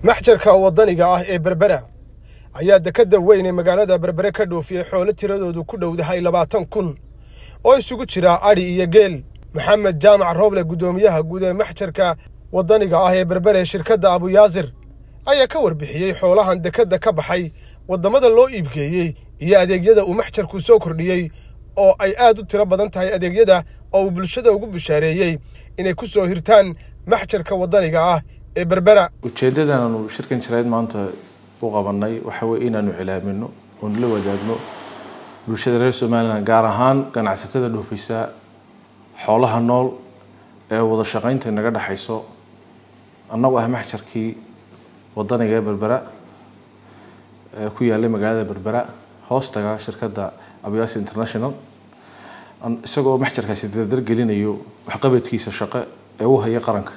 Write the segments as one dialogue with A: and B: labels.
A: maxjarka waddaniga ah ee berbera ayaa dekadda weyn ee magaalada berbere ka dhoofiyey xoolo tiradoodu ku dhowdahay labaatan kun oo isugu jira adhi iyo geel maxamed jaamac rooble guddoomiyaha guud ee maxjarka waddaniga ah ee berbere ee shirkadda abuyaasir ayaa ka warbixiyey xoolahan dekadda ka baxay waddamada loo iibgeeyey iyo adeegyada uu maxjarku soo kordhiyey oo ay aad u tiro badan tahay adeegyada oo uu bulshada ugu bushaareeyey inay ku soo hirtaan maxjarka waddaniga ah ee berbera
B: ujeeddadan aanu shirkan jirayd maanta u qabanay waxa weye inaanu cilaamino oonu la wadaagno bulshada reer somalilan gaar ahaan ganacsatada dhoofisa xoolaha nool ee wada shaqaynta naga dhexayso annagu ah maxjarkii waddaniga ee berbera ee ku yaallay magaalada berbera hoostaga shirkadda abyas international isagoo maxjarkaasi dardar gelinayo waxqabadkiisa shaqo ee u haya qaranka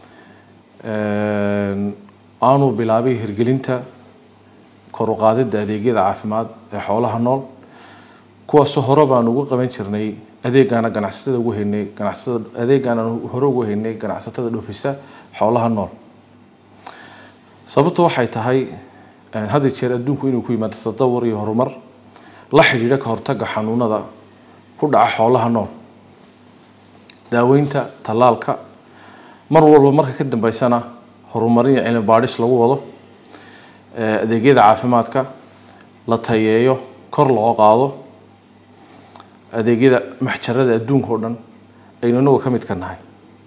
B: aanu bilaabay hirgelinta kor u qaadidda adeegyada caafimaad ee xoolaha nool kuwaasoo hore baan ugu qaban jirnay adeegaana ganacsatada ugu haynay ganacsatada adeegaana hore ugu haynay ganacsatada dhoofisa xoolaha nool sababtu waxay tahay had iyo jeer adduunku inuu ku yimaado tadawur iyo horumar la xidhiidha ka hortagga xanuunada ku dhaca xoolaha nool daaweynta tallaalka mar walba marka ka dambeysana horumarin iyo cilmi baadhis lagu wado adeegyada caafimaadka la tayeeyo kor loo qaado adeegyada maxjarada adduunka oo dhan aynu inagu ka mid ka nahay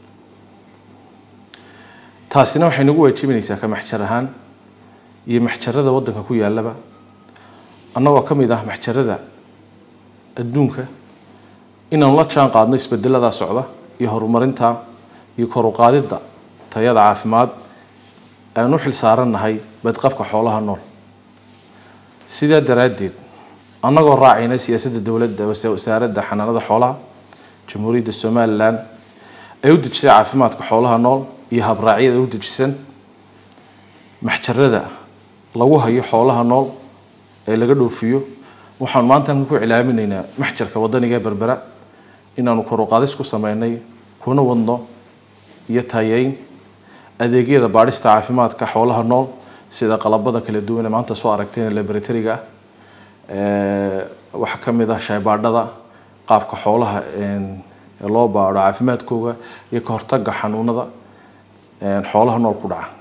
B: taasina waxay nagu waajibinaysaa ka maxjar ahaan iyo maxjarada waddanka ku yaalaba annagoo ka mid ah maxjarada adduunka inaanu la jaan qaadno isbedeladaa socda iyo horumarinta iyo kor u qaadidda tayada caafimaad aan u xil saarannahay badqabka xoolaha nool sidaa daraaddeed annagoo raacayna siyaasadda dowladda wasaaradda xanaanada xoolaha jamhuuriyadda somalilan ay u dejisay caafimaadka xoolaha nool iyo habraacyada u dejisan maxjarada lagu hayo xoolaha nool ee laga dhoofiyo waxaanu maantan ku cilaaminaynaa maxjarka waddaniga ee berbera inaanu kor u qaadis ku sameynay kuna wadno iyo tayeyn adeegyada baadhista caafimaadka xoolaha nool sida qalabada kala duwan ee maanta soo aragteen laboratoriga ah waxaa ka mid ah shaybaadhada qaabka xoolaha loo baadho caafimaadkooga iyo ka hortagga xanuunada xoolaha nool ku dhaca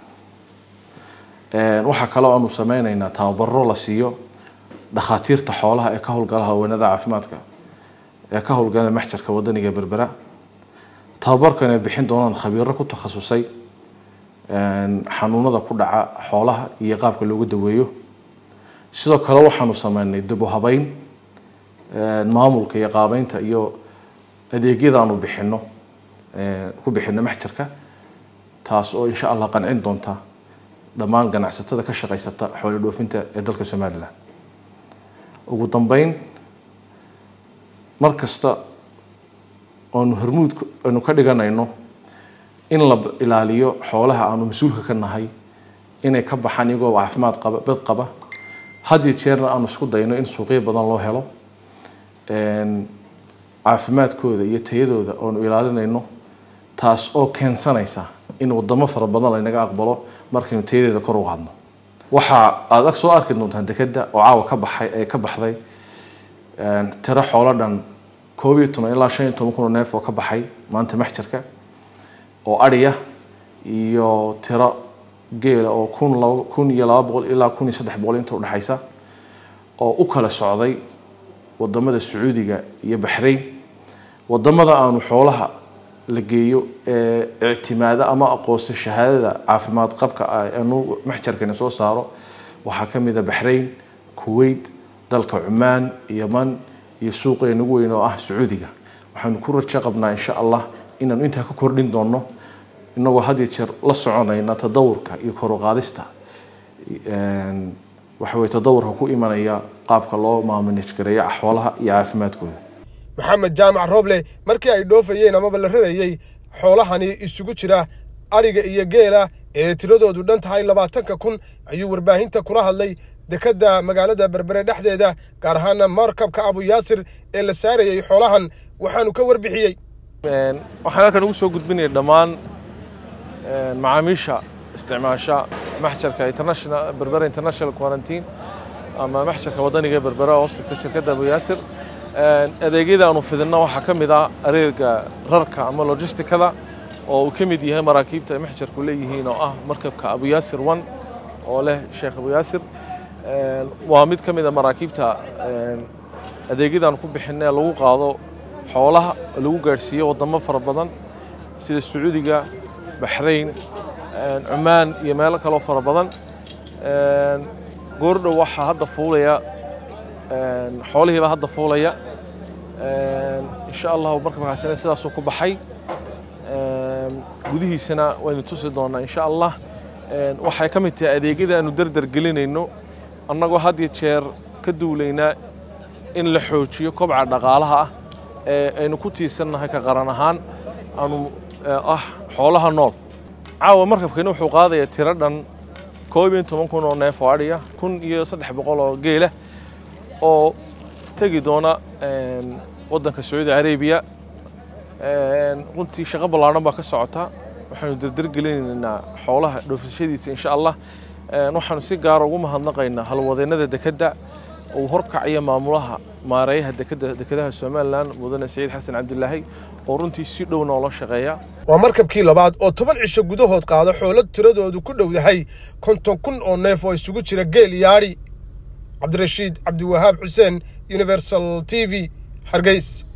B: waxaa kaloo aanu sameyneynaa tababaro la siiyo dhakhaatiirta xoolaha ee ka howlgala haweenada caafimaadka ee ka howlgala maxjarka waddaniga berbera tababarkan ay bixin doonaan khabiiro ku takhasusay xanuunada ku dhaca xoolaha iyo qaabka loogu daweeyo sidoo kale waxaanu sameynay dib u habeyn maamulka iyo qaabeynta iyo adeegyada aanu bixino ku bixino maxjarka taas oo insha allah qancin doonta dhammaan ganacsatada ka shaqaysata xoolo dhoofinta ee dalka somalilan ugu dambeyn mar kasta oonu hormuud aynu ka dhiganayno in la ilaaliyo xoolaha aanu mas-uulka ka nahay inay ka baxaan iyagoo caafimaad qaba bad qaba had iyo jeerna aanu isku dayno in suuqyo badan loo helo caafimaadkooda iyo tayadooda oonu ilaalinayno taas oo keensanaysa in wadamo fara badan laynaga aqbalo markaynu tayadeeda kor u qaadno waxa aad ag soo arki doontaan dekeda oo caawa ka baxay ee ka baxday tiro xoolo dhan koob iyo toban ilaa shan iyo toban kun oo neef oo ka baxay maanta maxjarka oo adhiya iyo tiro geela oo kun laba kun iyo laba boqol ilaa kun iyo saddex boqol inta udhexaysa oo u kala socday wadamada sacuudiga iyo baxrayn wadamada aanu xoolaha la geeyo ee ictimaada ama aqoonsa shahaadada caafimaad qabka aanu maxjarkani soo saaro waxaa ka mid a baxrayn kuwait dalka cumaan yaman iyo suuqeena ugu weyn oo ah sacuudiga waxaanu ku rajo qabnaa insha allah inaanu intaa ka kordhin doono inagoo had iyo jeer la soconayna tadawurka iyo kor u qaadista waxa weye tadawurka ku imanaya qaabka loo maamanij gareeyo xoolaha iyo caafimaadkooda
A: maxamed jaamac rooble markii ay dhoofayeen amaba la rarayey xoolahani isugu jira adhiga iyo geela ee tiradoodu dhan tahay labaatanka kun ayuu warbaahinta kula hadlay dekadda magaalada berbere dhexdeeda gaar ahaana markabka abuyaasir ee la saarayey xoolahan waxaanu ka warbixiyey
B: waxaan halkan ugu soo gudbinaya dhammaan macaamiisha isticmaasha maxjarka international berbera international quarantine ama maxjarka waddaniga ee berbera oo hoostagta shirkadda abu yaasir adeegyada aanu fidinno waxaa ka mid ah areega rarka ama logisticada oo uu ka mid yahay maraakiibta ay maxjarku leeyihiin oo ah markabka abu yaasir one oo leh sheekh abu yaasir waa mid ka mid a maraakiibta adeegyadaanu ku bixinna ee lagu qaado xoolaha lagu gaadhsiiyo waddamo fara badan sida sacuudiga baxrayn cumaan iyo meelo kaloo fara badan goordhow waxaa hadda fuulaya xoolihiibaa hadda fuulaya insha allahu markabkaasina sidaasuu ku baxay gudihiisana waynu tusi doonaa insha allah waxay ka mid tahay adeegyada aanu dardar gelinayno annagoo had iyo jeer ka duulaynaa in la xoojiyo kobca dhaqaalaha ah ee aynu ku tiisannahay ka qaran ahaan aanu ah xoolaha nool caawa markabkani wuxuu qaadayaa tiro dhan koob iyo toban kun oo neef oo adhiya kun iyo saddex boqol oo geela oo tegi doona waddanka sacuudi arabiya runtii shaqo ballaadhan baa ka socota waxaanu dardargelinaynaa xoolaha dhoofsashadiisa insha allah waxaanu si gaara ugu mahadnaqaynaa halwadeennada dekedda uu horkacayo maamulaha maareeyaha dekeda dekedaha somalilan mudane saciid xasan cabdilaahi oo runtii si dhow noola shaqeeya
A: waa markabkii labaad oo toban cisho gudahood qaada xoolo tiradoodu ku dhow yahay konton kun oo neef oo isugu jira geel iyo adhi cabdirashiid cabdiwahaab xuseen universal t v hargeys